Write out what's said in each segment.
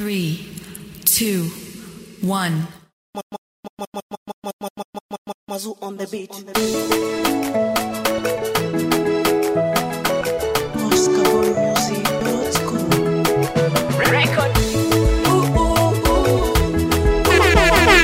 three, two, one. Mazu on the beat. OscarBoyMusic.com. Ooh, ooh, ooh.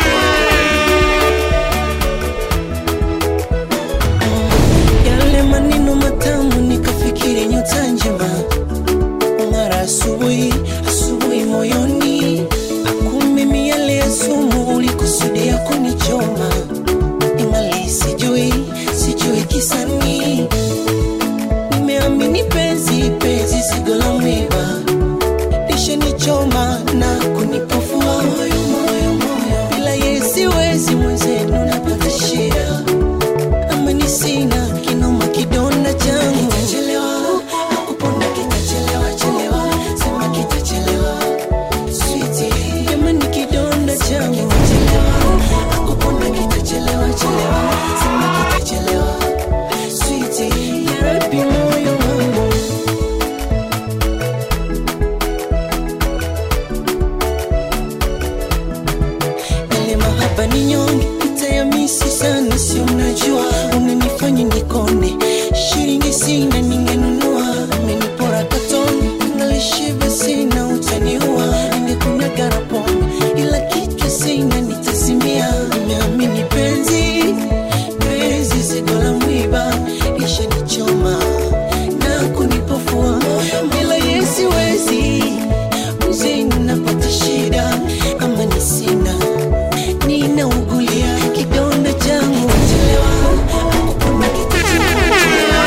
Yale maneno matamu nikafikiri nyota njema ng'ara asubuhi asubuhi moyoni akumbe miale ya sumu ulikusudia kunichoma ingali sijui sijui kisani nimeamini penzi penzi sigo la mwiba lishanichoma na kunipofua moyo moyo moyo bila yeye siwezi mwenzenu napata shida ama ni sina kinoma kidonda changu kitachelewa nakupona kitachelewa chelewa sema kitachelewa sweetie ama ni kidonda changu kitachelewa nakupona kitachelewa chelewa sema kitachelewa sweetie ya Rabbi moyo wangu yale mahaba ni nyonge nitayamisi sana si unajua unanifanya nikone shilingi sina ningenunua amenipora katoni nalishiba sina utaniua ningekunyaga pombe ila kichwa sina nitazimia nimeamini penzi penzi zigo la mwiba lishanichoma na kunipofua bila yesiwezi mzeni napata shida ama ni sina ninaugulia kidonda changu chelewa nakupona kitachelewa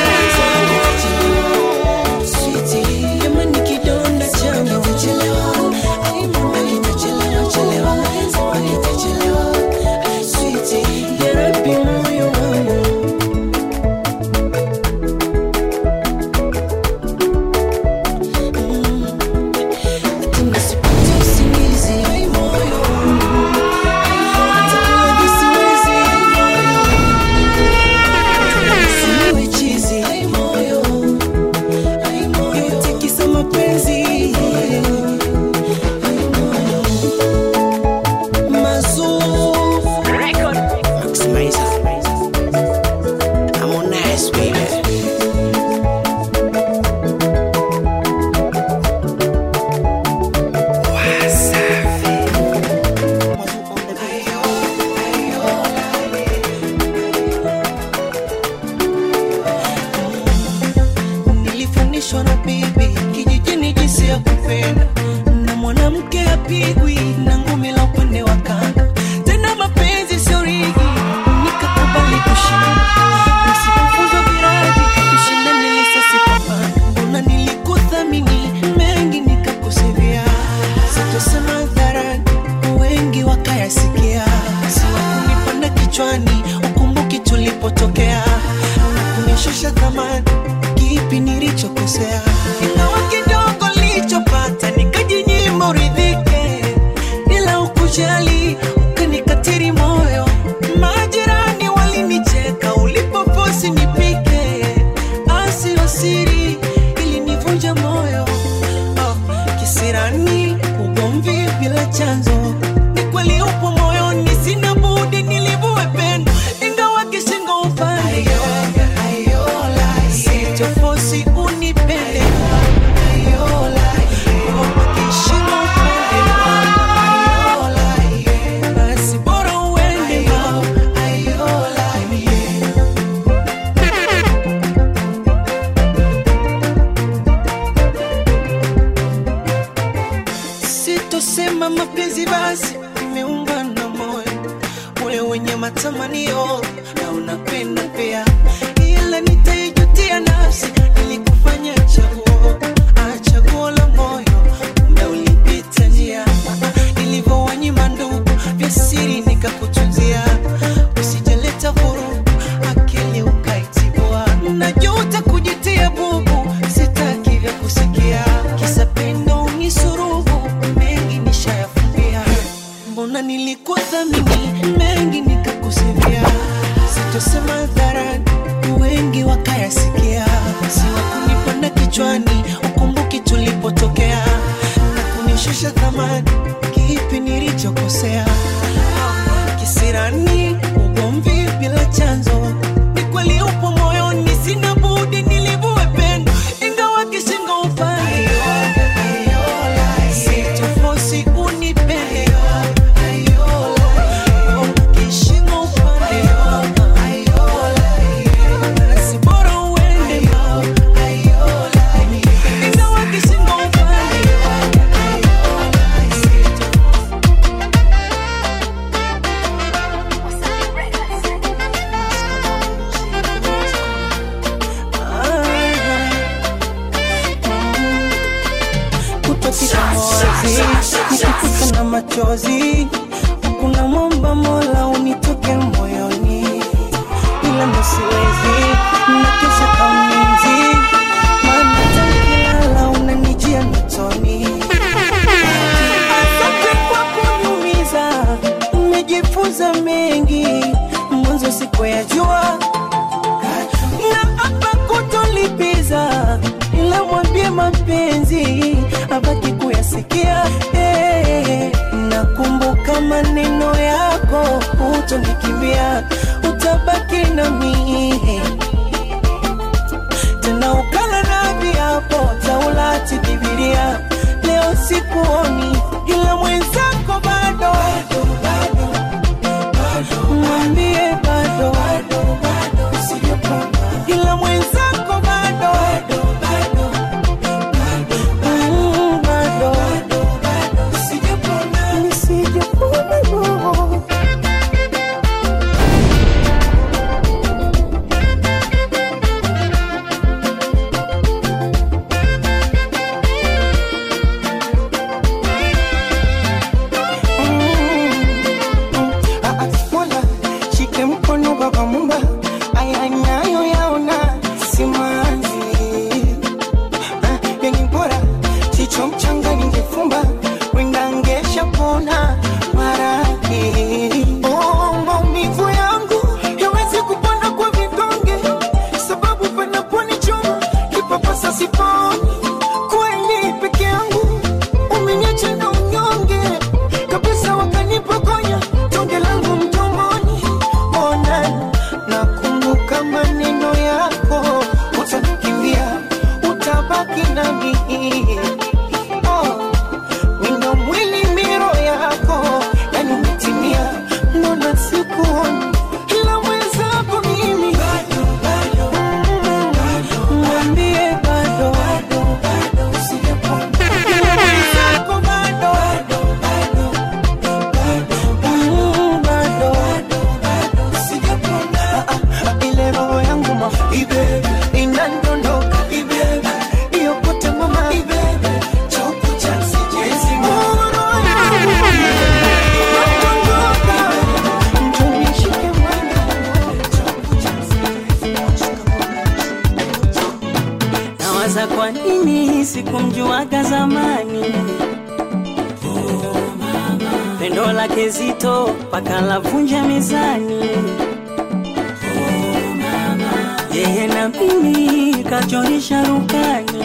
Sweetie, kama ni kidonda changu chelewa nakupona kitachelewa chelewa sema kitachelewa Sweetie, ya Rabbi moyo wangu Tena sipati usingizi moyo hata kula siwezi Usiwe chizi moyo yote kisa mapenzi Mazuu Maximizer Harmonize baby nilifundishwa na bibi kijijini jinsi ya kupenda na mwanamke apigwi na ngumi la upande wa kando tena mapenzi sio rigi nikakubali kushinda nisipofuzwa viradi kushinda nilisasipapanda mbona nilikuthamini mengi nikakusivia sitosema hadharani wengi wakayasikia siwakunipanda kichwani ukumbuki tulipotokea na kunishusha thamani kipi nilichokosea ingawa kidogo nilichopata nikajinyima uridhike ila ukujali ukanikatiri moyo majirani walinicheka ulipoposi nipike asio siri ilinivunja moyo oh, kisirani ugomvi bila chanzo ni kweli upo moyoni sina budi nilivue pendo ingawa kishingo upande sitofosi unipende kishingo upande basi bora uende sitosema mapenzi basi imeungana moyo ule wenye matamanio na unapenda pia ila nitaijutia nafsi ilikufanya chaguo ah, chaguo la moyo muda ulipita njia nilivyowanyima ndugu vya siri nikakutunzia usijaleta vurugu akili ukaitibua najuta kujitia bubu sitaki vya kusikia kisa pendo unisuruhu mengi nishayafumbia mbona nilikuthamini mengi nikakusivia sitosema hadharani wengi wakayasikia siwakunipanda kichwani ukumbuki tulipotokea na kunishusha thamani kipi nilichokosea kisirani ugomvi bila chanzo ni kweli upo moyoni sina budi nilivue pendo ingawa kishingo upande sitofosi unipende kishingo upande si bora uende ingawa kishingo upande kutopita mozi nikikuta na machozi kuna mwomba mola unitoke moyoni ila ndo siwezi nakesha kauninzi maana takilala unanijia mitoni asante kwa kuniumiza umejifunza mengi mwanzo sikuyajua na hapa kutolipiza ila mwambie mapenzi abaki kuyasikia hey, nakumbuka maneno yako utonikimbia utabaki na mii tena ukala na viapo taulati bibilia leo sikuoni ila mwenzako bado mwambie bado ila mwenzako bado Mm, bado Nisijapona roho. Ah, ah, Mola, shike mkono baba mumba aya nayo yaona simanzi Ah, yenye bora chicho mchanga ningefumba wenda ngesha pona maraki oh, maumivu yangu yawezi kupona kwa vidonge sababu panaponichoma kipapasa siponi kweli peke yangu umeniacha na unyonge kabisa wakanipokonya tonge langu mdomoni ona nakumbuka maneno yako utanikimbia utabaki nami oh, wino mwili miro yako yani umetimia mbona sikuoni ila mwenzako mimi Mm, mwambie bado Ila mwenzako bado Mm, bado Ah, ah, ile roho yangu ma inandondoka iyokote mama Oh, roho yangu inandondoka. Njoo nishike mwana. nawaza kwa nini sikumjuaga zamani pendo lake zito mpaka lavunja mezani yeye na mimi kachorisha rukani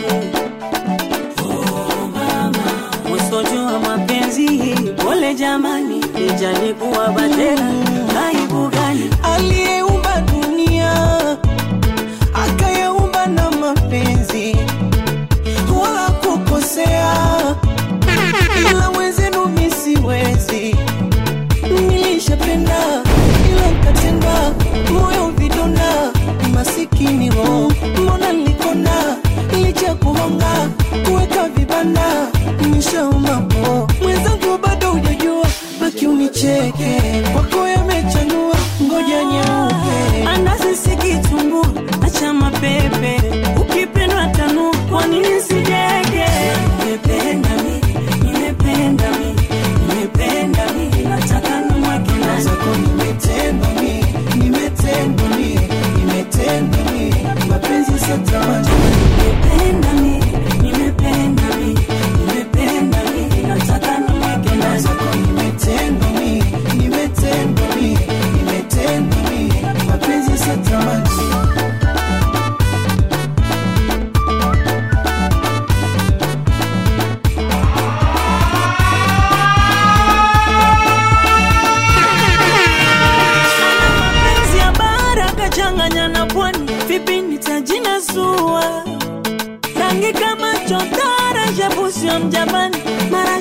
musojua mapenzi pole jamani ijalikuwa batera aibu gani aliyeumba dunia akayaumba na mapenzi wala kukosea ila wezenu misiwezi nilishapenda ila nkatenda moyo vidonda masikini ho mbona nilikona licha kuhonga kuweka vibanda nishaumapo mwenzangu bado hujajua baki unicheke kwako yamechanua ngoja nyeupe anasisikitumbu acha mapepe ukipendwa tanu kwa nini sijege nimependa mi nimependa mi nimependa mi nataka nimweke ndani zako nimetendwa mi nimetendwa mi nimetendwa mi mapenzi satamani nimependa mi nimependa mi nimependa mi nataka nimweke ndani zako nimetendwa mi nimetendwa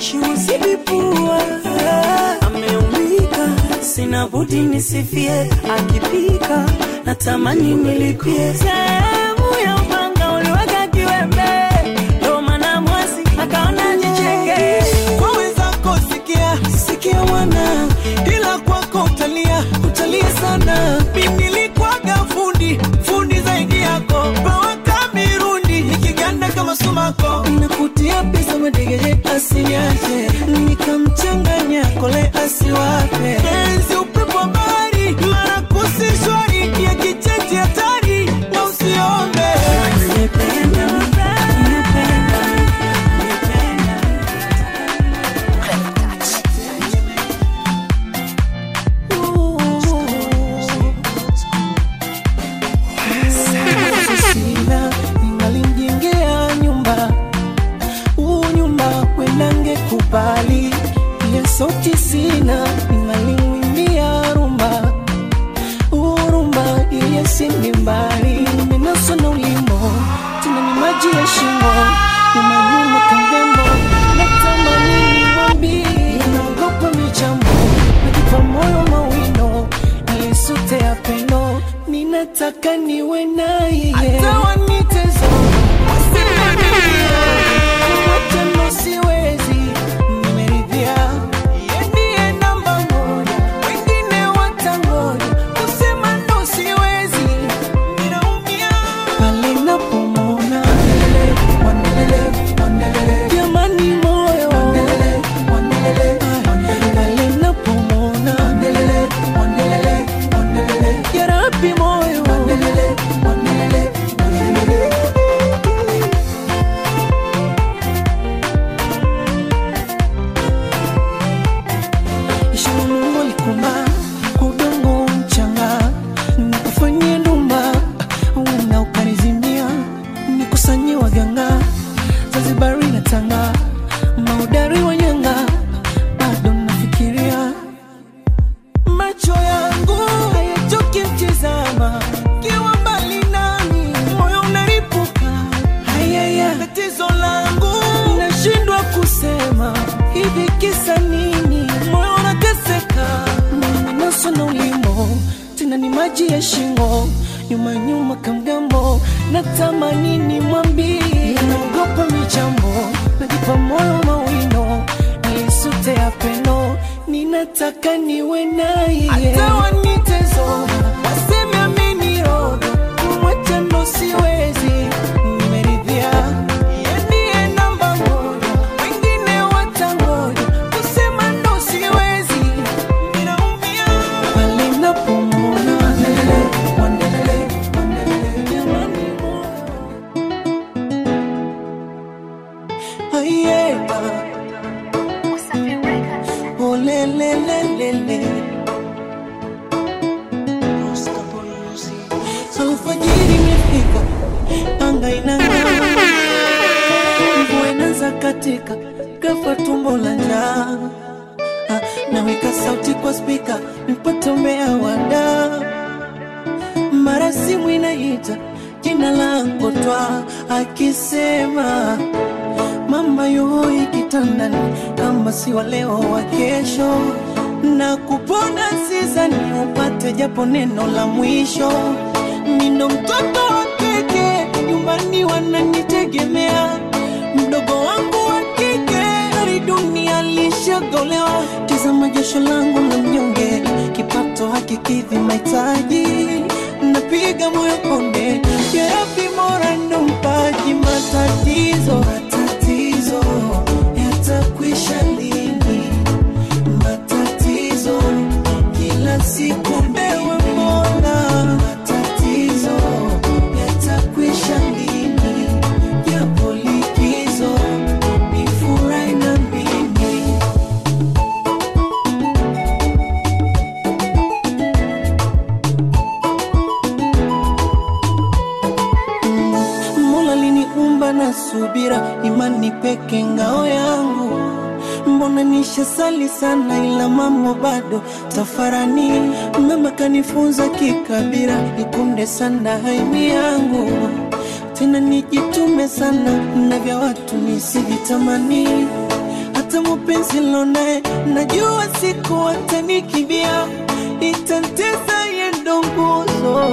moshi usibipua ameumbika sina budi nisifie akipika natamani nilipie sehemu ya upanga uliweka kiwembe ndo maana mwasi akaona jicheke kwa wenzako sikia sikia mwana ila kwako utalia utalia sana mimi nilikwaga fundi fundi zaidi yako bawaka mirundi nikiganda kama sumako nakutia pesa madegeje asiniache nikamchanganya kole asiwape enzi upepo wa bahari mara kusishwari ya kicheche hatari na usiombe Nimependa, nimependa, nimependa. sina ningalimjengea nyumba huu nyumba kwendange kubali pia sauti sina ningalimwimbia rumba huu rumba iye sindi mbali nimenaswa na ulimo tena ni maji ya shimo nyumanyuma kangambo natamani nimwambie naogopa michambo najipa moyo mawino nilisute ya pendo ninataka niwe naye hata wanitezo Kumwacha siwezi nimeridhia Yeye ndiye namba moja wengine watangoja kusema ndo siwezi ninaumia pale napomona jamani moyo pale napomona yarabi moyo ishara Mungu alikumba kwa udongo mchanga, nikufanyie ndumba uenda ukanizimia, nikusanyie waganga Zanzibari na Tanga, maudari wa nyanga, bado nafikiria macho yangu hayachoki mtizama kiwa mbali nami, moyo unaripuka. Hayaya, tatizo langu nashindwa kusema hivi, kisa nini? Moyo unateseka, naso na ulimo tena ni maji ya shingo, nyuma nyuma kamgambo, natamani nimwambie, naogopa michambo, najipa moyo mawino, nisute ya pendo, ninataka niwe naye, hata wanitezo waseme ameniroga, kumwacha ndo siwezi, nimeridhia yeye ndiye namba moja, wengine watangoja, kusema ndo siwezi, ninaumia pale napomwona jamani moyo Aye, oh, le, le, le, le, le. Alfajiri imefika, anga inang'aa, mvua inaanza katika, ghafla tumbo la njaa. Ah, Naweka sauti kwa spika, nipate umea wada, mara simu inaita jina langu twa akisema mama yoi kitandani, kama si wa leo wa kesho, na kupona sizani upate japo neno la mwisho. Nino mtoto wa keke, nyumbani wananitegemea, mdogo wangu wa kike hadi dunia lishagolewa. Tazama jasho langu la mnyonge, kipato hakikidhi mahitaji, napiga moyo konde, yarabi mora ndo mpaji matatizo matatizo yatakwisha lini? Matatizo kila siku ewe Mola, matatizo yatakwisha lini? Japo likizo ni furahi na mimi Mola liniumba na subira, imani peke ngao yangu. Mbona nishasali sana, ila mambo bado tafarani. Mama kanifunza kikabira, nikunde sana haimi yangu, tena nijitume sana na vya watu nisivitamani. Hata tamu penzi lonaye najua siku atanikimbia itantesa yendo nguzo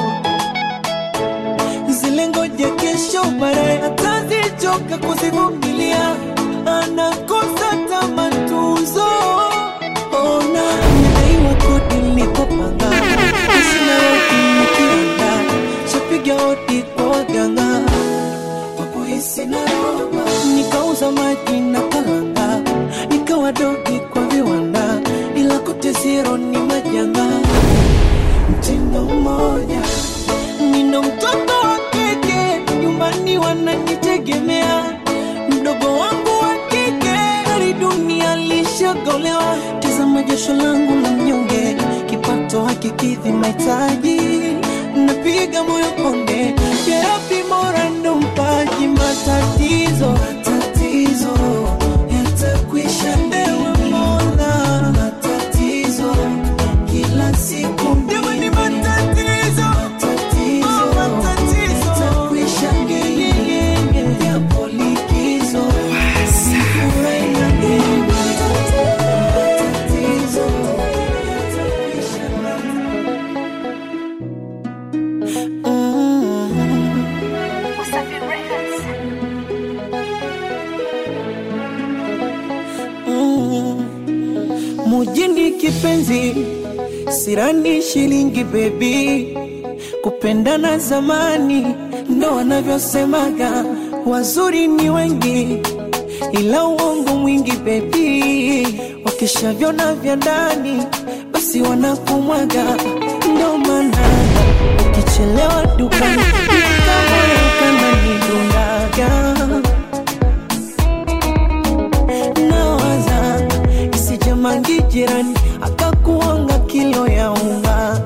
zile ngoja kesho baadaye atazichoka kuzivumilia anakosa tamatuzo ona nadaiwa kodi nilipopanga sina rodi nikianda shapiga hodi kwa waganga kwa kuhisi naroba nikauza maji na kalanga nikawa dogi kwa viwanda ila kote zero ni majanga mtindo mmoja nina mtoto wa kike nyumbani wananitegemea mdogo wangu wa kike hali dunia lishagolewa tazama jasho langu la mnyonge kipato hakikidhi mahitaji napiga moyo konde yarabi mora ndo mpaji matatizo matatizo yatakwisha ewe mola matatizo kila siku ni matatizo matatizo matatizo yatakwisha ngeyeyeye yapo likizo Furahi na ngeyeye. Matatizo yatakwisha mujini kipenzi sirani shilingi bebi kupendana zamani ndo wanavyosemaga wazuri ni wengi ila uongo mwingi bebi wakishavyona vya ndani basi wanakumwaga ndo maana ukichelewa dukani kamoyo kananidundaga nawaza isijamangi jirani akakuanga kilo ya unga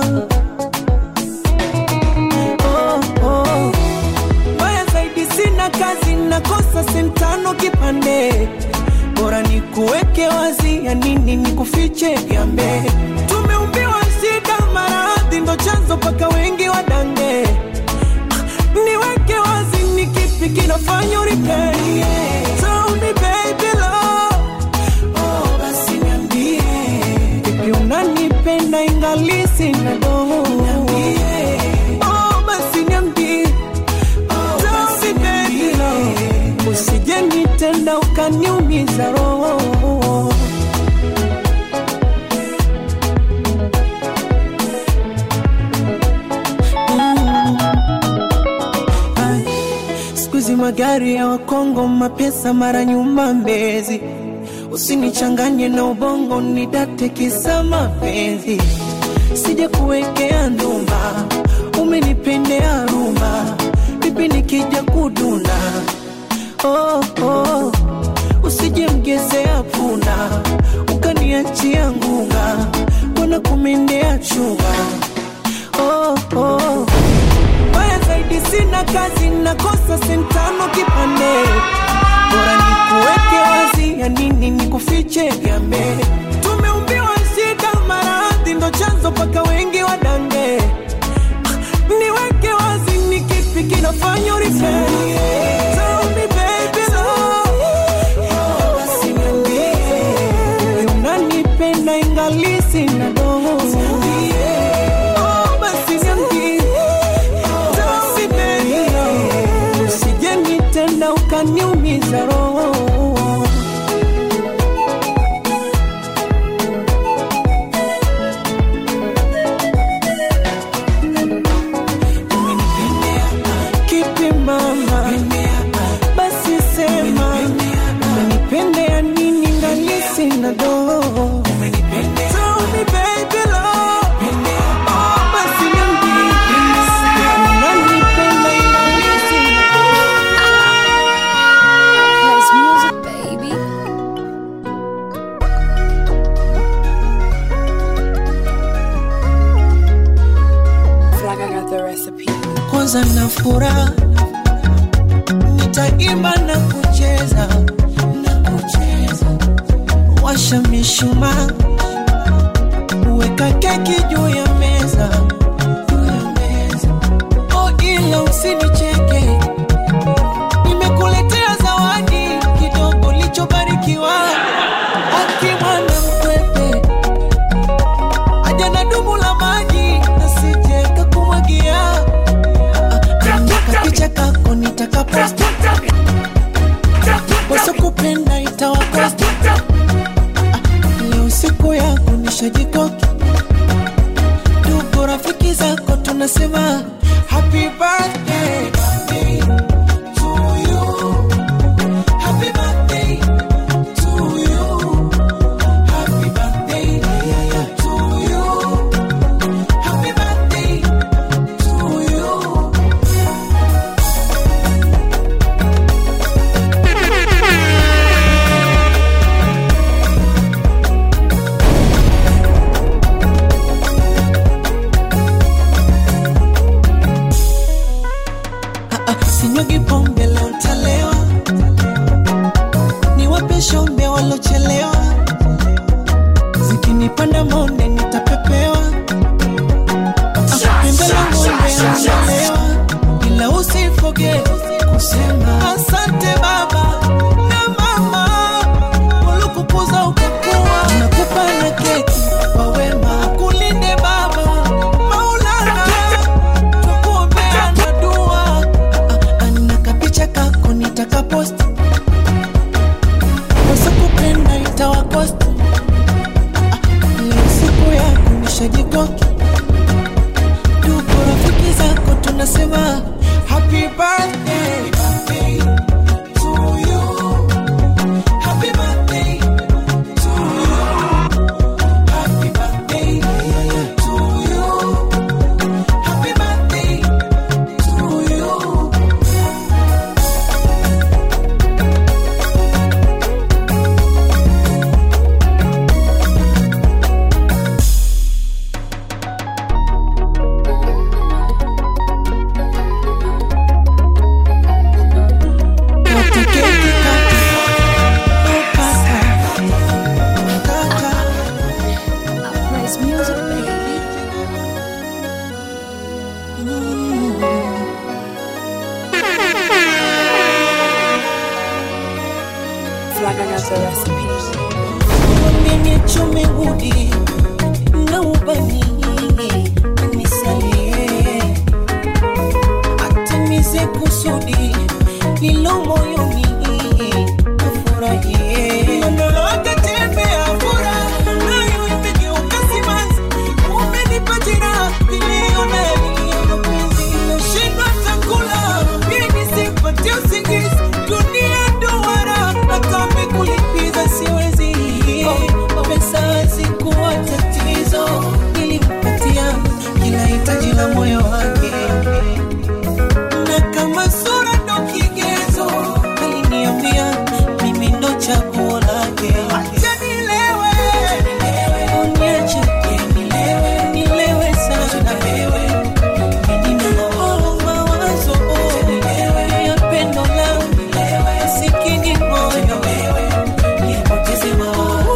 oh, oh. Mbaya zaidi sina kazi nakosa sentano kipande bora ni kuweke wazi ya nini ni kufiche gambe tumeumbiwa shida maradhi ndo chanzo paka wengi wadange niweke wazi ni kipi kinafanya uripei Tell me baby love Oh, basi niambie vipi unanipenda ingali sina doho Oh, basi niambie Tell me baby love usije nitenda ukaniumiza roho Ai, siku hizi magari ya wakongo mapesa mara nyuma mbezi usinichanganye na ubongo nidate kisa mapenzi sija kuwekea ndumba umenipendea rumba vipi nikija kuduna oh, oh. usije mgezea punda ukaniachia ngunga wana kumendea chunga oh, oh. Mbaya zaidi sina kazi nakosa sentano kipande bora nikuweke wazi ya nini nikufiche gambe tumeumbiwa shida maradhi ndo chanzo paka wengi wadange niweke wazi ni kipi kinafanya uripei Tell me baby love basi niambie unanipenda ingali sina doho Oh, basi niambie Tell me baby love usije nitenda ukaniumiza roho kipi mama basi sema umenipendea nini ngali sina doho Tell me baby love Oh, basi niambie unanipenda ingali sina House music, baby. Flag, I got the recipe. kwanza na furaha nitaimba na kucheza na kucheza washa mishumaa weka keki juu ya meza juu ya meza oh ila usinicheke nimekuletea zawadi kidogo lichobarikiwa akimwana mkwepe aja na dumu la maji asije kakumwagia kapicha kako nitakaposti wasokupenda itawakosti leo siku yako nishajikoki ndugu rafiki zako tunasema happy birthday to you. Happy birthday to you. Happy birthday to you. Happy birthday to you. Ah, ah, sinyugi pombe leo ntalewa, niwape shombe walochelewa, zikinipanda monde nitapepewa, Ah, pembe la ng'ombe analewa, ila usifoge kusema asante baba na mama walikukuza ukakuwa, nakupa na keki kwa wema, kulinde baba Maulana tukuombea na dua ana kapicha kako nitakaposti wasakupenda itawakosti leo siku yako nishajikoki tuko rafiki zako tunasema happy birthday to you. Happy birthday to you. Happy birthday to you. Happy birthday to you. Kata keki kata. Oh, kata. Kata. Uprise music, baby. Flag, I got the recipe. Nichome udi na ubani nisalie, atimize kusudi lilo moyoni, afurahie akatembea furaha nayo imegeuka simanzi, umenipa jeraha niliona yaliyo mapenzi, nashindwa chakula ili nisipate usingizi, dunia duara hata mekulipiza siwezi pesa hazikuwa tatizo, nilimpatia kila hitaji la moyo wake, na kama sura ndo kigezo, aliniambia mimi ndo chaguo lake. Acha nilewe, uniache nilewe, nilewe sana Oh, mawazo oh, ya pendo langu sikini moyo nipoteze mawazo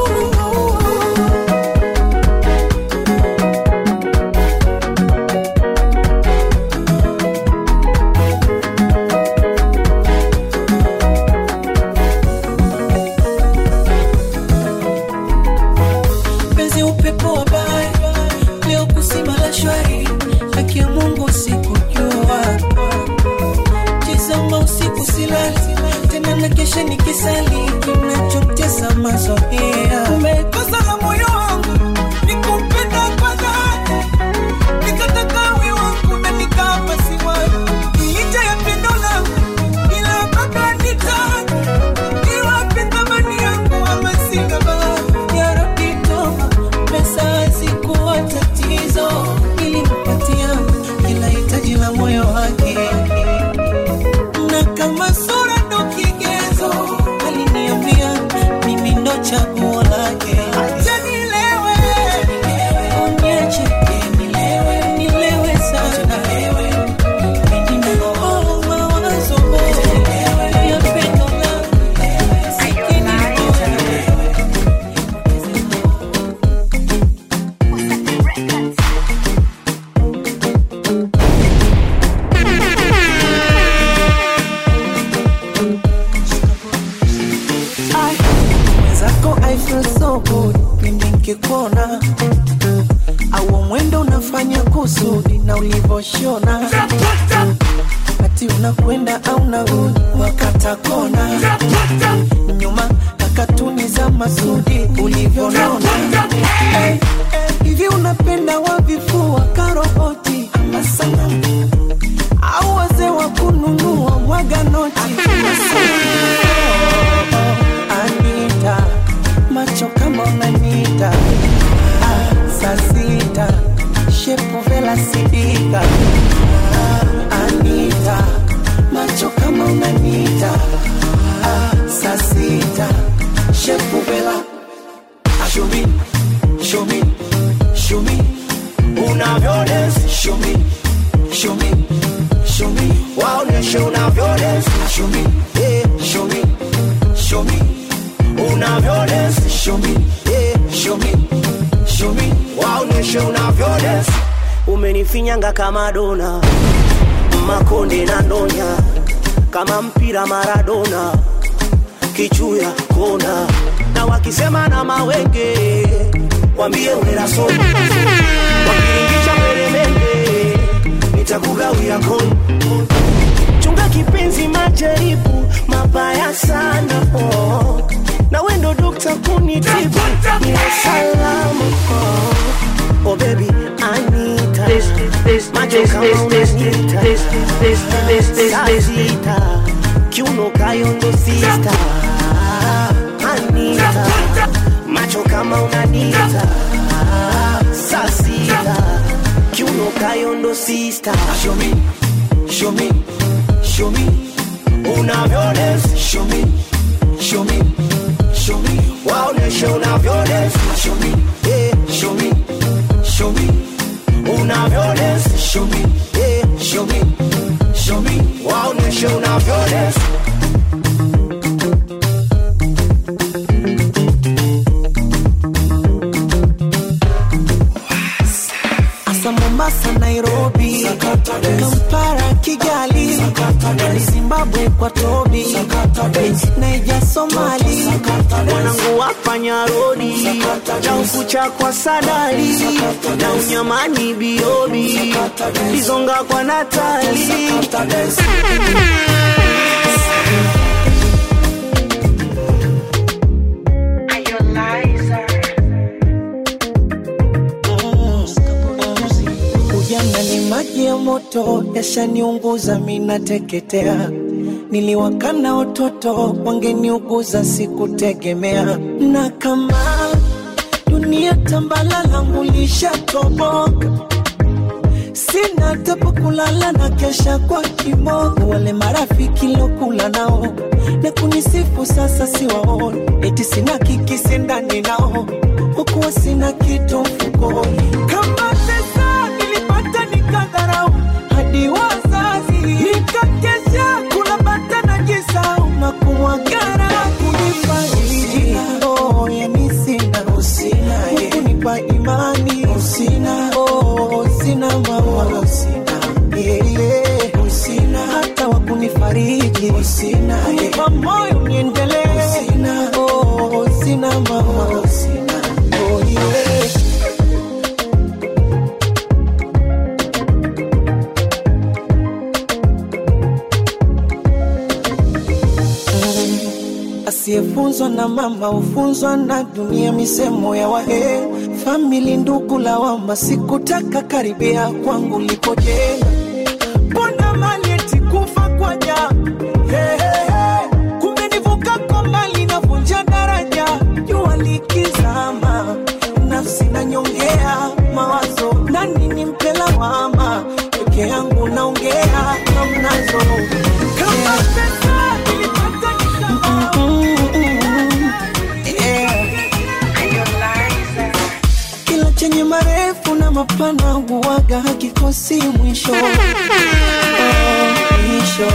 penzi upepo wa bahari leo kusima la shwari haki ya mungu sikujua tizama usiku silali tena na kesha nikisali kinachotesa mazoea umekosa la moyo wangu nikupenda kwa dhati nikataka we wangu na nikapa siwani licha ya pendo langu ila baba nitaki niwape thamani yangu ama sina bahati ya Rabbi toba pesa hazikuwa tatizo nilimpatia kila hitaji la moyo wake na kama sura ndo kigezo alini mwenzako I feel so good pindi nkikuona au mwendo unafanya kusudi na ulivyoshona ati unakwenda au narudi wakata kona nyuma na katuni za masudi ulivyonona hey, hey, hivi unapenda wavifua karoboti ama sanamu au wazee wa kununua mwaga noti Anita, macho kama unanita ah, saa sita shepu vela sidika ah, Anita, macho kama unanita ah, saa sita shepu vela Show me, show me, show me unavyodance. Show me, show me, show me waoneshe unavyodance. Show me, yeah, show me, show me unavyodance. Show me, yeah, show me, show me waoneshe unavyodance. umenifinyanga kama dona makonde na ndonya kama mpira maradona kichuya kona na wakisema na mawenge wambie unerasomi wakiringisha peremende nitakugawia koni chunga kipenzi majaribu mabaya sana oh. na wendo dokta kunitibu niwe salama oh. oh baby anita macho kama unanita sasita kiuno kayondo sista anita macho kama unanita sasita kiuno kayondo sista Show me, show me, show me unavyodance show me, show me, show me waoneshe unavyodance show me, yeah. show me, show me unavyodance show me, yeah. show me, show me waoneshe unavyodance Asa Mombasa, Nairobi, Kampala, Kigali, Zimbabwe kwa Tobi, Naija, Somali, mwanangu wafanya rodi na ukucha kwa sadari na unyamani biobi izonga kwa natali ujana ni maji ya moto, yashaniunguza minateketea. Niliwakana watoto wangeniuguza, sikutegemea. Na kama dunia tambala langu lishatoboka, sina tapo kulala na kesha kwa kiboko. Wale marafiki lokula nao na kunisifu sasa siwaoni, eti sina kikisi ndani nao, hukuwa sina kitu mfukoni. Kama pesa nilipata nikadharau, hadi wazazi nikakesha kula bata na jisau na kumwagara kunifariji. Oh, yani sina usina, kunipa imani usina, oh, sina mama usina, yeah, usina hata wa kunifariji usina, kunipa moyo niendelee usina, oh, sina mama usina, oh yeah. Asiyefunzwa na mama hufunzwa na dunia, misemo ya wahe famili, ndugu, lawama. Sikutaka karibia kwangu likojenga, mbona mali eti kufa kwa ja Hey, hey, hey. Kumbe nivuka kwa mali navunja daraja, jua likizama, nafsi nanyongea mawazo, nani nimpe lawama, peke yangu naongea hamnazo kama pesa nilipata nikasahau. Kila chenye marefu na mapana huwaga hakikosi mwisho. Oh, mwisho.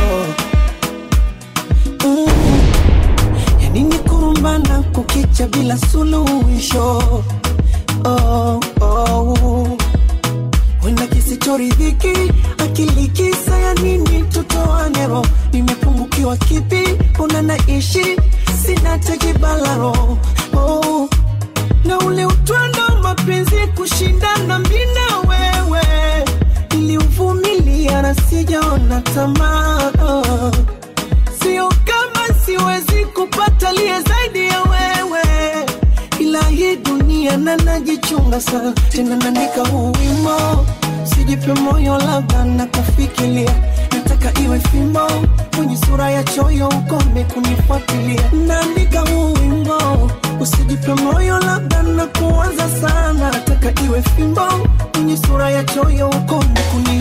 Mm. Yani ni kurumbana kukicha bila suluhisho. Oh, oh. Wenda kisichoridhiki akili kisa ya nini tutoane roho nimepungukiwa kipi una naishi sina tekibalaro oh. na ule utwando wa mapenzi kushindana mina wewe niliuvumilia na sijaona tamaa oh. sio kama siwezi kupata liye zaidi ya wewe ila hii dunia na najichunga sana tena naandika huu wimo sijipe moyo labda na kufikiria nataka iwe fimbo kwenye sura ya choyo ukome kunifuatilia naandika huu wimbo usijipe moyo labda na kuwaza sana nataka iwe fimbo kwenye sura ya choyo ukome kuni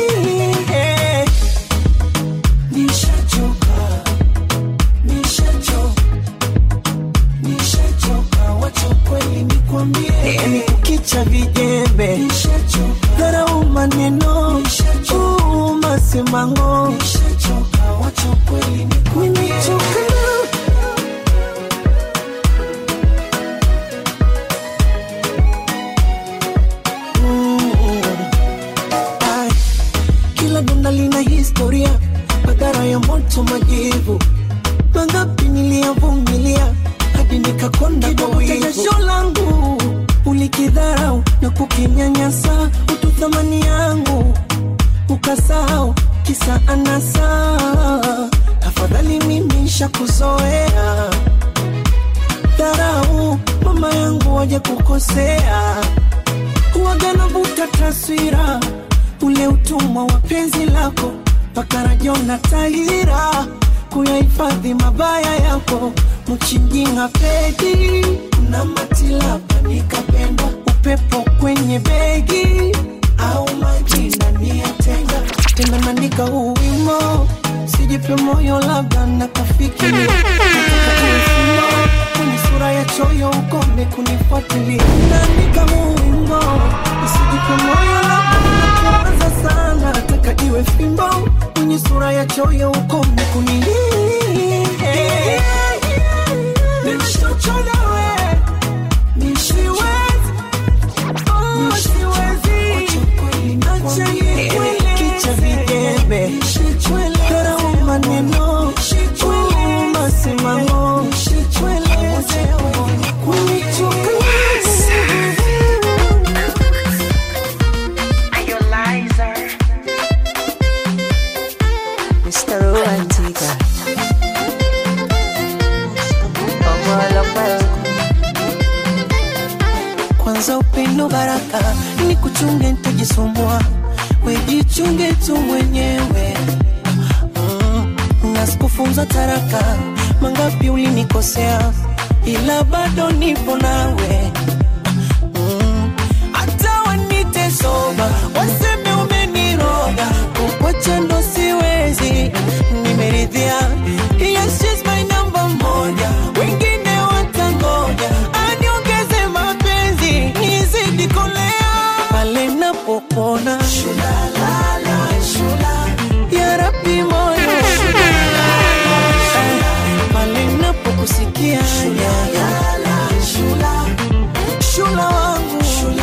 nishachoka nishachoka nishachoka wacha kweli nikwambie ni kukicha vijembe dharau maneno uu, masemango nimechoka Mm. Ai, kila donda lina historia madhara ya moto majivu mangapi niliyavumilia hadi nikakonda kwa wivu. jasho langu ulikidharau na kukinyanyasa utu thamani yangu ukasahau kisa anasa afadhali mimi shakuzoea dharau mama yangu waje kukosea huwaga navuta taswira ule utumwa wa penzi lako mpaka rajona tahira kuyahifadhi mabaya yako mchinjinga pedi na matilapa nikapenda upepo kwenye begi au majina niyatenga tena naandika huu wimo sijipe moyo labda na kufikiri Nataka iwe fimbo, kwenye sura ya choyo ukome kunifuatilia naandika huu wimbo usijipe moyo labda na kuwaza sana nataka iwe fimbo kwenye sura ya choyo ukome kuni Nishachoka we, nisiwezi, oh, siwezi. Acha nikwele. Kicha vijembe dharau maneno uu, masimamo Mr. Romantica. Omolopa. kwanza upendo baraka ni kuchunge ntajisumbua wejichunge tu mwenyewe mm, na sikufunza taraka mangapi ulinikosea ila bado nipo nawe Mm, hata wanite soba waseme umeniroga kukwacha ndo siwezi nimeridhia yes, she's my number moja wengine watangoja aniongeze mapenzi nizidi kolea pale napopona ya rabi moyo pale napokusikia shula wangu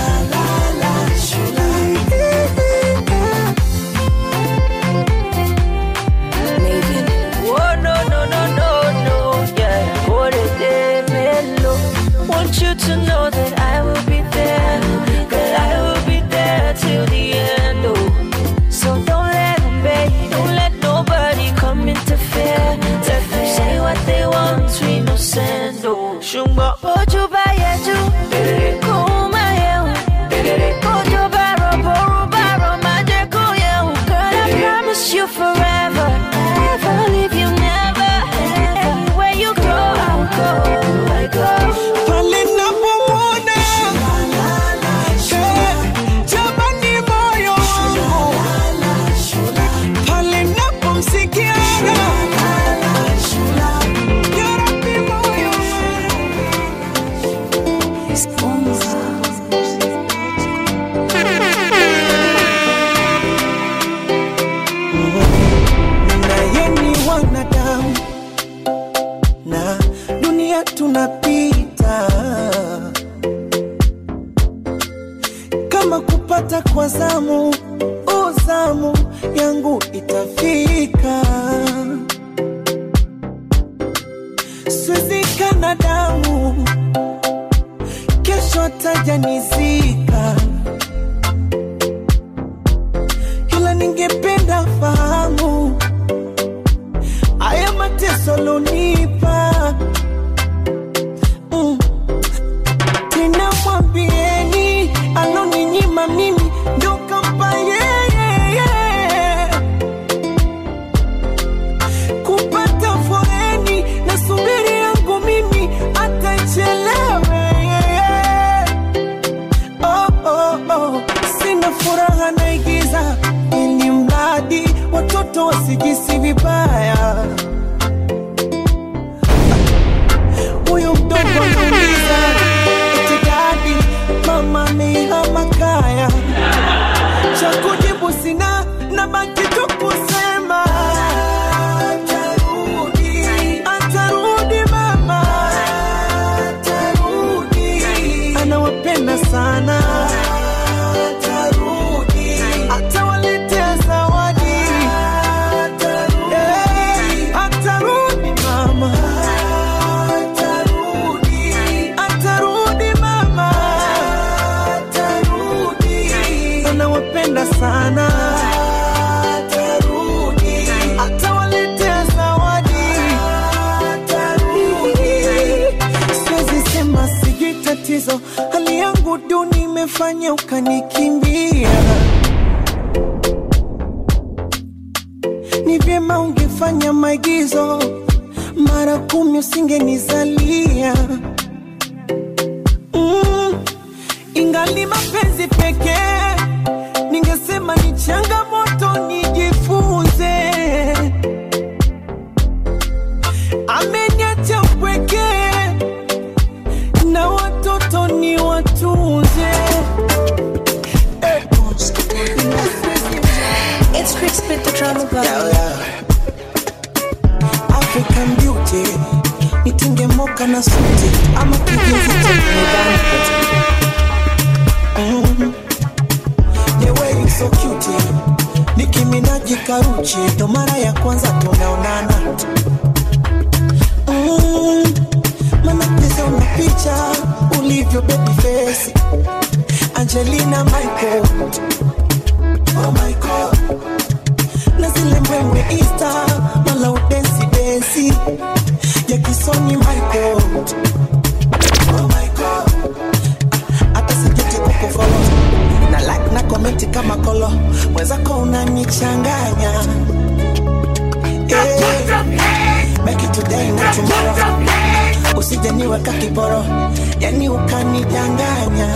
Maven. Oh, no, no, no, no, no. Yeah. What a day, mellow. Want you to know that I will be there. That I will be there till the end. Oh. So don't let them beg. Don't let nobody come interfere. Let them say what they want. We no send. Oh. Shumba. Ojo ba yeju. Kuma yehu. Ojo ba robo roba romaje kuyehu. Girl, I promise you forever. Never leave you, never. Everywhere you go, I will go. I go. pale napomwona Eh, jamani moyo wangu pale napomsikia Ya Rabbi moyo naye ni wanadamu na dunia tunapita kama kupata kwa zamu uzamu yangu itafika siwezi binadamu, kesho atajanizika, ila ningependa fahamu haya mateso lonipa mm. Tena mwambieni aloninyima mimi ndo kampa yeye kupata foreni na subiri yangu mimi atachelewe oh, oh, oh. Sina furaha naigiza ili mradi watoto wasijisi vibaya. Huyu mdogo anauliza eti dadi, mama amehama kaya. Cha kujibu sina, nabaki tu kusema atarudi, atarudi mama, atarudi, anawapenda sana, atarudi, atawaletea zawadi, atarudi, atarudi mama, atarudi, atarudi mama, atarudi, anawapenda sana, atarudi, atawaletea zawadi, atarudi. Siwezi sema sijui tatizo, hali yangu duni imefanya ukanikimbia. Ni vyema ungefanya maigizo mara kumi, usingenizalia mm. Ingali mapenzi pekee, ningesema ni changamoto, nijifunze. Ameniacha upweke na watoto ni watunze. It's Chris with the drama boy. African beauty nitinge moka na suti ama kijivu cha mebani mm. The way you so cute Nicki Minaj karuchi ndo mara ya kwanza tunaonana mm. Mana pesa una picha ulivyo baby face Angelina Michael Oh my God na zile mbwembwe Insta mala udensi densi ya kisoni Michael. Oh my God, hata sijeti kukufollow na like na comment kama kolo, mwenzako unanichanganya yeah. Make it today na tomorrow, usije niweka kiporo, yani ukanidanganya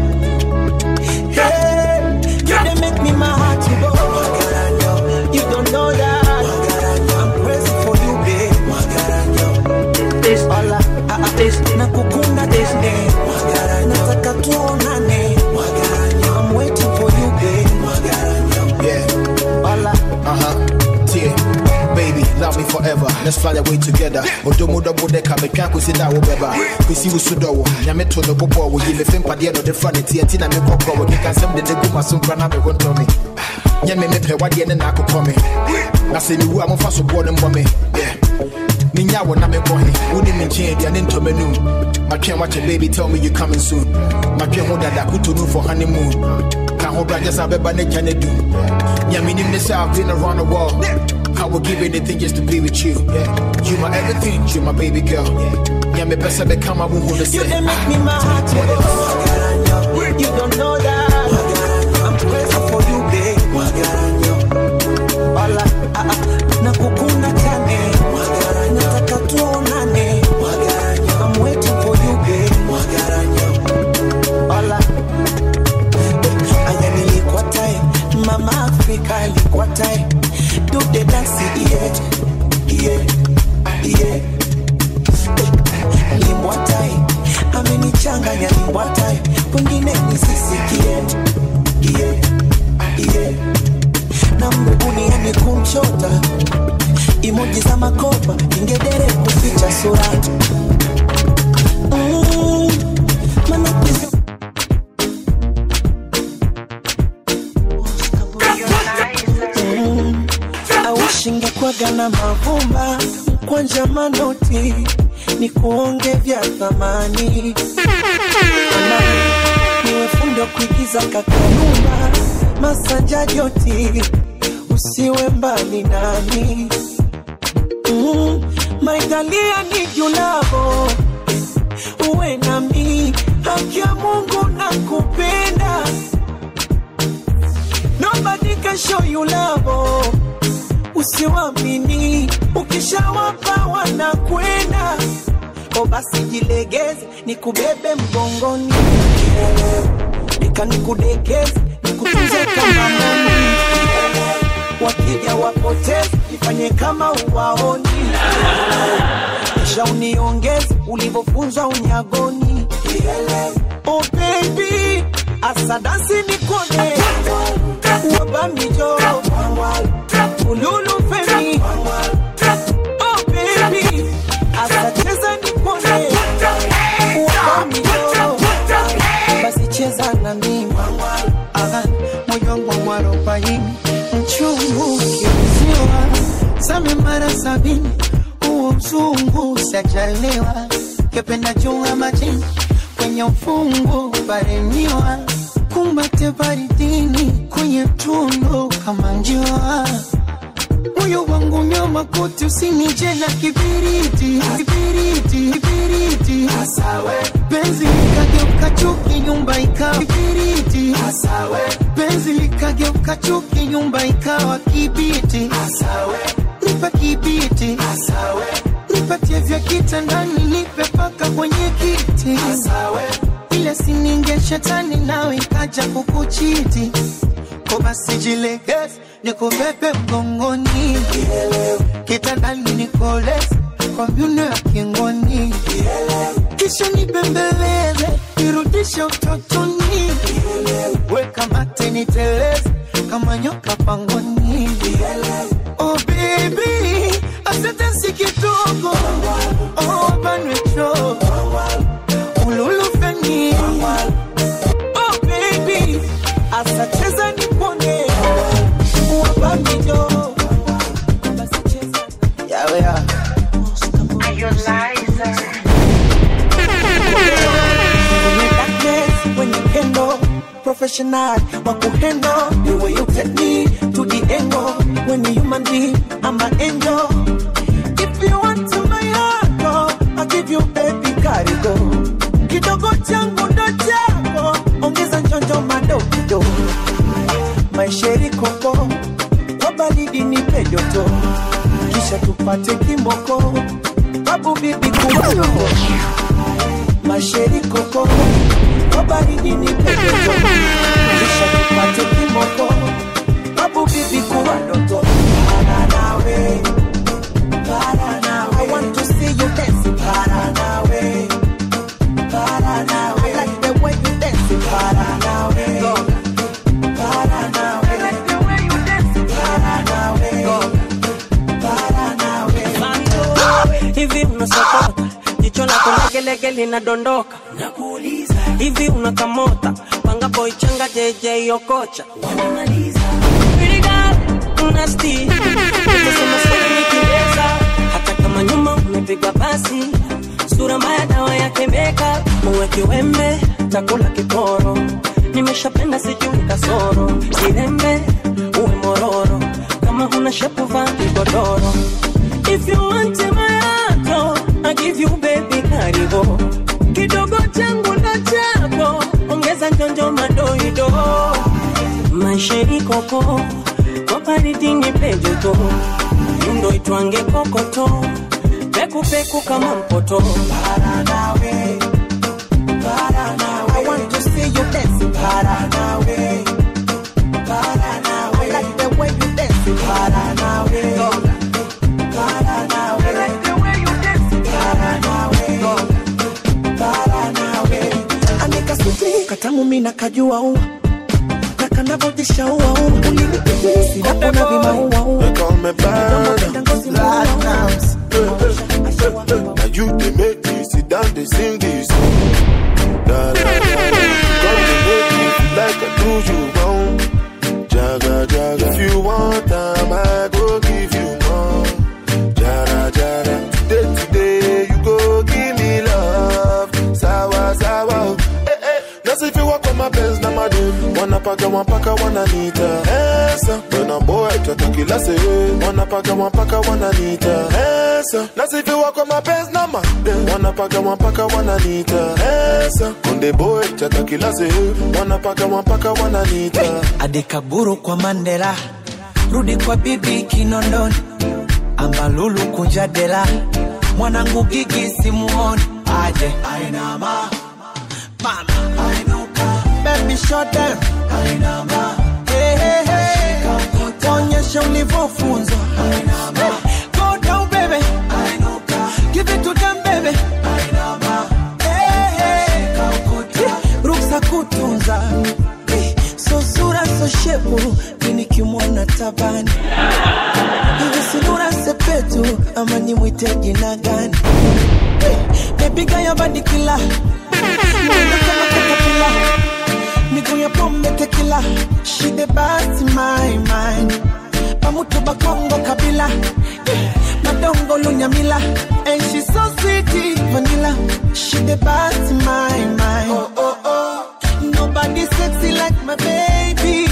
Hey, you dey make me my heart to go. You don't know that. I'm crazy for you, babe. This all I, I, I, nakukunda tene. Nataka tuonane. I'm waiting for you, babe. Yeah, All I, uh huh. Yeah, baby, love me forever. Let's fly away together. Odomo double decker, me can't see that wobeba. Kusi usudo, nyame to the bobo, we give a film padia no the front, it's tina me koko, we can send the guma sumpra na me won't tell me. Nyame me pe wadi ene na akokɔ me. Na se ni wu a mofa so bo ne mbɔ me. Yeah. Ninya wo na me bɔ he. Wo ni me nkyɛn dia ne ntɔmɛ num. My train watch baby tell me you coming soon. My train ho dada kuto no for honeymoon. Ka ho bra just abeba ne gya ne do. Nyame nim ne sɛ I've been around the world. I would give anything just to be with you. Yeah. You my everything, you my baby girl. Nyame pɛ sɛ bɛka ma wo hu ne you sɛ. dey make me my heart to go. You don't know that. I'm crazy for you, babe. All I, I, I, nakukunda tane. Nataka tuonane. I'm waiting for you, babe. All I, aya nilikuwa tai mama afrika alikuwa tai do the dance yeah yeah yeah limbwa tai amenichanganya limbwa tai kwengine nisisikie yeah yeah na mbuguni yani kumchota imoji za makopa ingedere kuficha sura mm, maana pesa awishingekwaga na mavumba kwanja manoti ni kuonge vya thamani Ama niwe fundi wa kuigiza kakanuma masanja joti usiwe mbali nami mm, maitalia ni julavo uwe nami haki ya mungu na kupenda nobody can show you love usiwamini ukishawapa wanakwenda o basi jilegeze nikubebe mgongoni nika nikudekeze nikutunze kama moni wakija wapoteze ifanye kama uwaoni kisha uniongeze ulivyofunzwa unyagoni oh baby asadasi nikone wabamijo ululu femi oh baby asacheza nikone wabamijo basi cheza na mimi Aha, moyo wangu mwarobaini mchungu kiuziwa same mara sabini huo mzungu sajaliwa kependa jua majini kwenye ufungu baremiwa kumbate baridini kwenye tundu kama njua moyo wangu nyama kote usinije na kibiriti kibiriti kibiriti penzi likageuka chuki nyumba ikawa kibiriti penzi likageuka chuki nyumba ikawa kibiti nipe kibiti nipatie vya kitandani nipe paka kwenye kiti ile sininge shetani nawe ikaja kukuchiti ko basi jilegeze nikubebe mgongoni kitandani nikoleze kwa myuno ya kingoni kisha nibembeleze nirudishe utotoni weka mate niteleze kama nyoka pangoni oh baby asante si kidogo oh banwecho ululufeni oh baby asacheza nipone wabamijo basi cheza yawe ya Kwenye darkness, when you handle professional wakuhendo the way you take me to the angle when you human being I'm an angel if you want to my heart oh, I'll give you baby karigo kidogo changu ndo chako ongeza njonjo madogo maisheri koko kwa baridi nipe joto kisha tupate kimoko babu bibi kuwako masheri koko kwa baridi nipe joto kisha tupate kimoko babu bibi kuwa ndoto para nawe para nawe I want to see you dance para nawe para nawe I like the way you dance para nawe para nawe I like the way you dance para nawe para nawe hivi unasokota jicho lako legelege linadondoka nakuuliza hivi unakamota panga boy changa jj okocha wanamaliza Pretty girl, nasty utasema swali nikiweza hata kama nyuma umepigwa basi sura mbaya dawa yake meka uwe kiwembe takula kiporo nimeshapenda sijui kasoro kirembe uwe mororo kama huna shepu vaa kigodoro If you want my heart, oh, I give you baby karibu kidogo changu na chako ongeza njonjo madoido maisha ikoko kwa baridi ni pejoto yundo itwange kokoto pekupeku kama mpoto para nawe para nawe I want to see you dance para nawe para nawe I like the way you dance para nawe para nawe I like the way you dance para nawe para nawe anika suti katamu mina kajua ua na kanavojisha ua ua ulinipigia sinapo na vimaua ua They call me Burna. Now you they make me sit down, they sing this song. Da, da, da, da. Come to make me feel like I do you wrong. Jaga, jaga. If you want time, I go give you more. Jara, jara. Today, today, you go give nasifiwa kwa mapenzi na madeni wanapaka mapaka wananita esa wena boy toto kila sehemu wanapaka mapaka wananita esa nasifiwa kwa mapenzi na madeni wanapaka mapaka wananita esa konde boy toto kila sehemu wanapaka mapaka wananita adekaburu kwa mandela rudi kwa bibi kinondoni ambalulu kunja dela mwanangu gigi simuoni aje ainama mama ainuka baby shut down ainama hey, hey, hey. onyesha ulivyofunzwa ainama go down baby ainuka give it to them baby ainama hey, hey. ruksa kutunza Eh, so sura so shepu minikimwona tabani hivi sinura sepetu ama nimwite jina gani Eh, mepiga ya badikila mwendo kama katapila miguu ya pombe tekila shide basi my mind pamutu bakongo kabila Eh, madongo lunyamila and she so sweet vanilla shide basi my mind oh, oh, oh. nobody sexy like my baby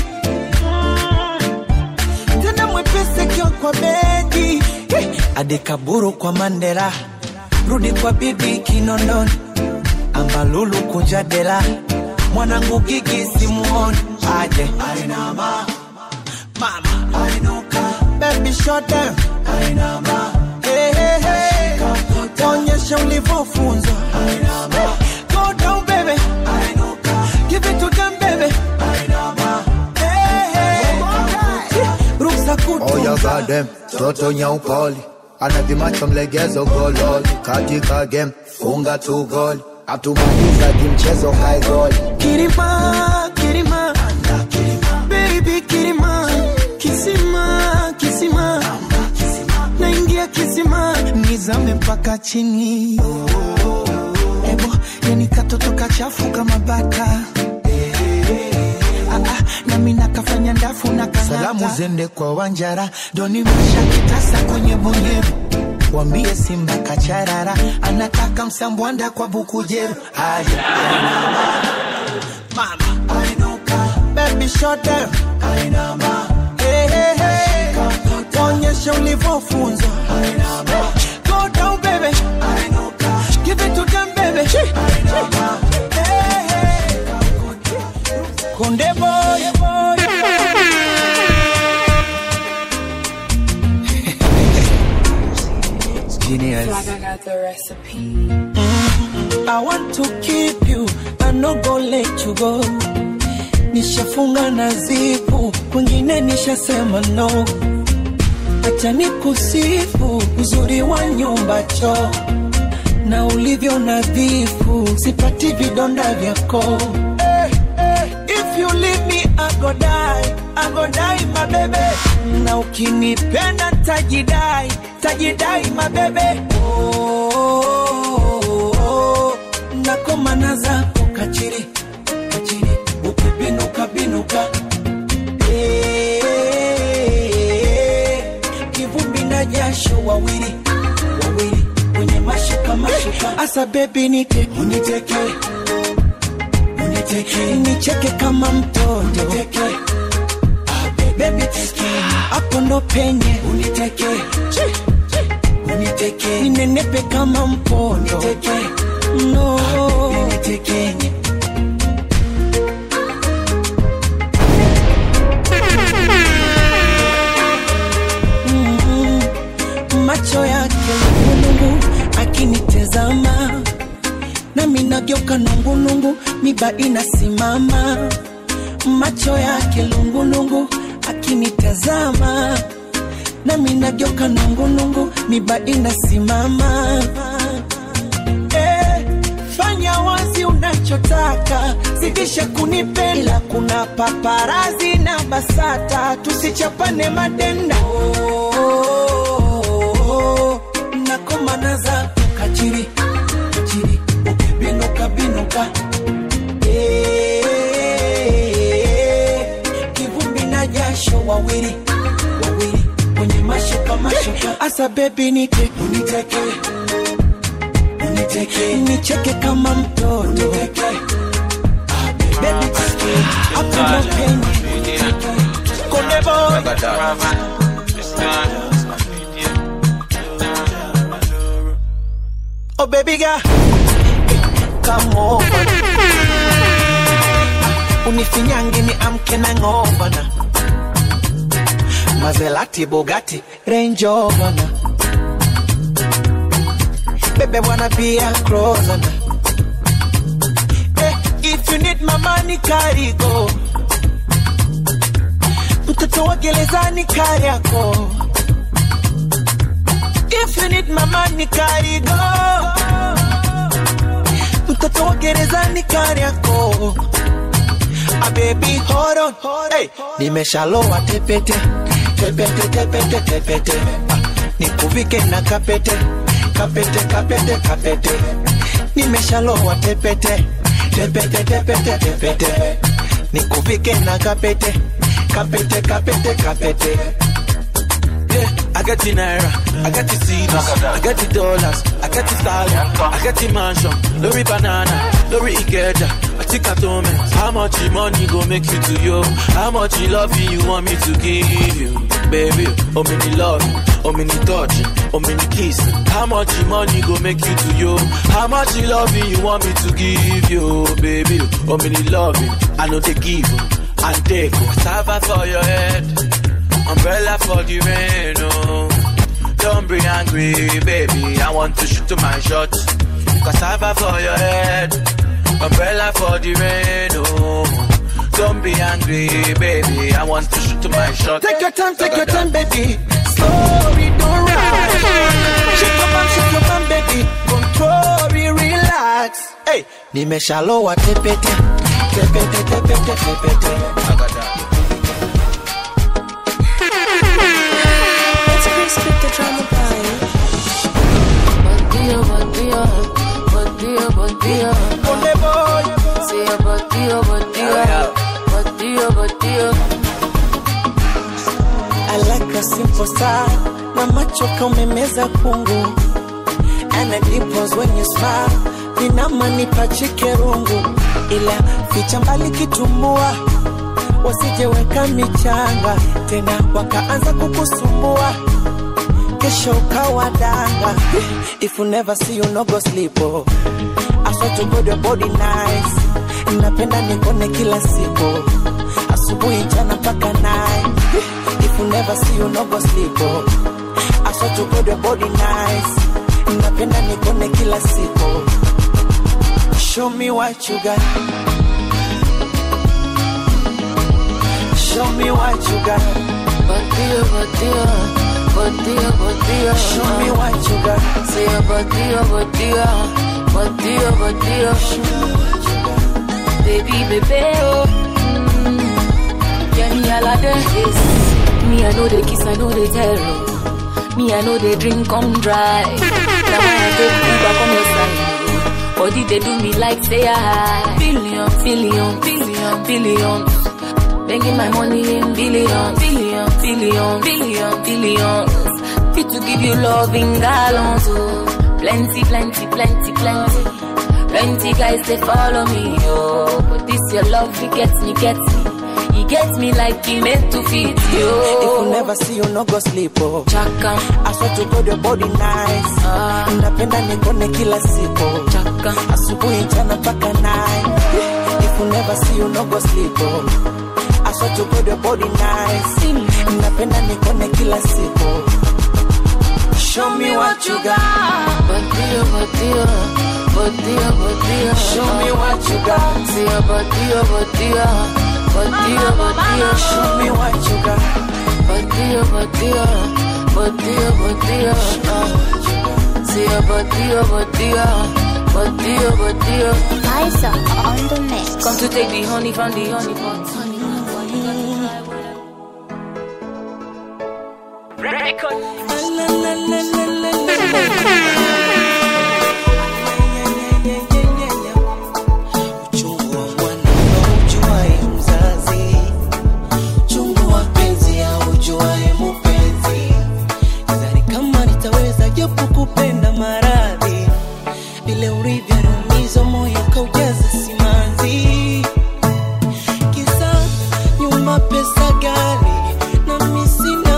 tena mwepesi kio kwa bedi Eh, adekaburu kwa mandela rudi kwa bibi kinondoni ambalulu kunja dela mwanangu gigi simuoni aje ainama mama ainuka baby shut down ainama hey, hey, hey. onyesha ulivyofunzwa ainama go down baby ainuka give it to them baby ainama hey, hey. ruksa Oh, you kutunza got them. Toto nyaupoli anavimacho mlegezo gololi katika game funga tu goli atumaliza kimchezo hai goli Kirima, Kirima, baby Kirima, kisima, kisima, naingia kisima, nizame mpaka chini. Ebo, yani katoto kachafu kama baka. Ah, ah, nami nakafanya ndafu na kanata. Salamu zende kwa Wanjara, doni masha kitasa kwenye bonyevu wambie Simba kacharara, anataka msambwanda kwa bukujeru. Aje, ainama mama ainuka baby shut down ainama hey, hey, hey. onyesha ulivyofunzwa ainama go down baby ainuka give it to them baby ainama hey, hey. konde boy boy Genius. Like I got the recipe. I want to keep you, I no go let you go. Nishafunga na zipu, kwingine nishasema no. Acha nikusifu uzuri wa nyumba choo na ulivyo nadhifu, sipati vidonda vyako. If you leave me, I go die, I go die my baby. Na ukinipenda tajidai, tajidai my baby. Oh, oh, oh. Nakomana zako kachiri, kachiri, ukibinuka binuka. Eh, kivumbi na jasho wawili, wawili kwenye mashuka mashuka. Asa baby nite, uniteke uniteke nicheke kama mtoto uniteke baby teke hapo ndo penye uniteke uniteke ninenepe kama mpondo uniteke no unitekenye Mm, macho yake lungulungu akinitezama nami nageuka nungunungu miba inasimama macho yake lungulungu akinitazama nami nageuka nungunungu miba inasimama eh, fanya wazi unachotaka zidisha kunipenda kuna paparazi na basata tusichapane madenda oh, oh, oh, nakomana zako kachiri kachiri ukibinuka binuka Eh, kivumbi na jasho wawili wawili kwenye mashuka mashuka asa bebi nite uniteke uniteke nicheke kama mtoto uniteke Oh baby girl, come over. Unifinyange ni amke na ngova na Maserati, Bugatti, Range Rover na Baby wanna be a closer na eh, If you need my money carry go Mtoto wa gerezani kari yako If you need my money carry go Mtoto wa gerezani kari yako Ah, baby hold on hey. Nimeshalowa tepete tepete tepete tepete ah, nikuvike na kapete kapete kapete kapete nimeshalowa tepete tepete tepete tepete nikuvike na kapete kapete kapete kapete Yeah, I got the naira, I got the CDs, I got the dollars, I got the stallion, I got the mansion, Lori banana, Lori ikeja, I think I told me how much the money go make you to you, how much you love you want me to give you, baby, oh many love, oh many touch, oh many kiss, how much the money go make you to you, how much you love you want me to give you, baby, oh many love, I know they give and take, cassava for your head. Umbrella for the rain, oh. Don't be angry, baby. I want to shoot to my shot. Cassava for your head. Umbrella for the rain, oh. Don't be angry, baby. I want to shoot to my shot. Take your time, take your time, baby. Slowly, don't rush. Shake your bum, shake your bum, baby. Control, it, relax. Hey, nimeshalowa tepete, tepete, tepete, tepete. It's Chris with the drama pie. Bandido, bandido, bandido, bandido. Ole boy, Sí, bandido, bandido, bandido, bandido. I like a simple style. Na macho kaumemeza kungu. And it dimples when you smile. Ninamanipa chikerungu. Ila ficha mbali kitumbua. Wasijeweka michanga. Tena wakaanza kukusumbua. Kesho ukawa danga. If you never see you no go sleep. Oh. I swear to God your body nice. Napenda nikone kila siku. Asubuhi jana mpaka night. If you never see you no go sleep. Oh. I swear to God your body nice. Napenda nikone kila siku. Show me what you got. Show me what you got. Bandido, bandido, bandido, bandido. Show me what you got. Sí, bandido, bandido, bandido, bandido. Baby, baby, oh. Mm. Yeah, me all of this. Me, I know the kiss, I know the tell. oh. Me, I know the drink come dry. Now I take Uber come your side. Body they do me like say I billion, billion, billion, billion. Making my money in billion, billion, billion, billion, billions. Fit to give you love in gallons, oh. Plenty, plenty, plenty, plenty. Plenty guys they follow me, oh. But this your love, it gets me, gets me. He gets me like he meant to fit you. If you never see you no go sleep. Oh. Chaka, I swear to God your body nice. ah, Napenda nikone kila siku. chaka, asubuhi jana mpaka nine. If you never see you no go sleep. Oh. I swear to God your body nice. Napenda nikone kila siku. Show me what you got. bandido, bandido, bandido, bandido. Show me what you got. Sí, bandido, bandido, bandido, bandido. Show me what you got. Bandido, bandido, bandido, bandido. ah. Sí, bandido, bandido, bandido, bandido. Liza on the mix. Come to take the honey from the honey pot. La, la, la, la, la, la. Uchungu wa mwana haujuae mzazi, uchungu wa penzi haujuae mupenzi. Sidhani kama nitaweza japo kupenda maradhi, vile ulivyonumiza moyo kaujaza simanzi. Kisa nyuma pesa gari na mimi sina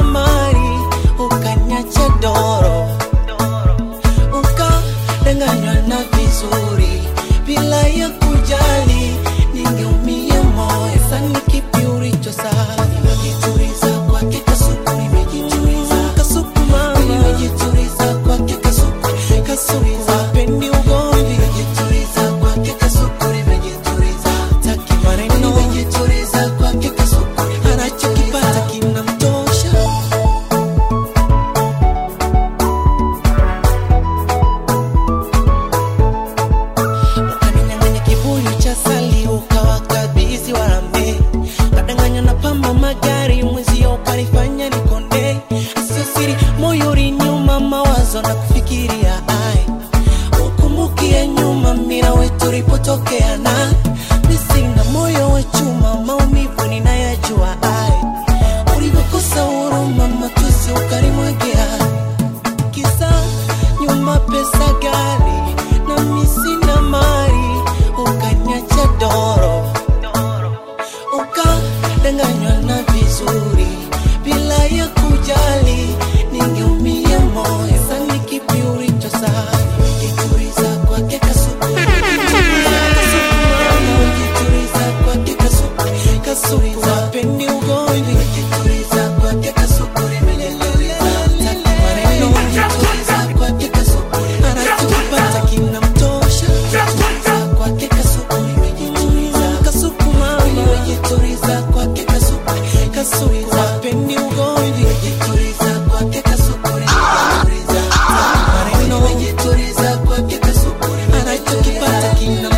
Ah, mi sina moyo wa chuma, maumivu ninayajua. Ai, ulivyokosa huruma, matusi ukalimwagia kisa nyuma pesa gari na mi sina mali, ukaniacha doro ukadanganywa na vizuri bila ya kujali, ningeumia moyo. Sasa kipi ulichosahau? Ukituriza kwake kasuku, ukituriza kwake kasuku, kasuku hapendi ugomvi, ukituriza kwake kasuku, hataki maneno, ukituriza kwake kasuku, anachokipata kinamtosha, ukituriza kwake kasuku, nimejituliza kasuku mama, nimejituliza kwake kasuku, kasuku hapendi ugomvi, nimejituliza kwake kasuku, nimejituliza hataki maneno, nimejituliza kwake kasuku, anachokipata kinamtosha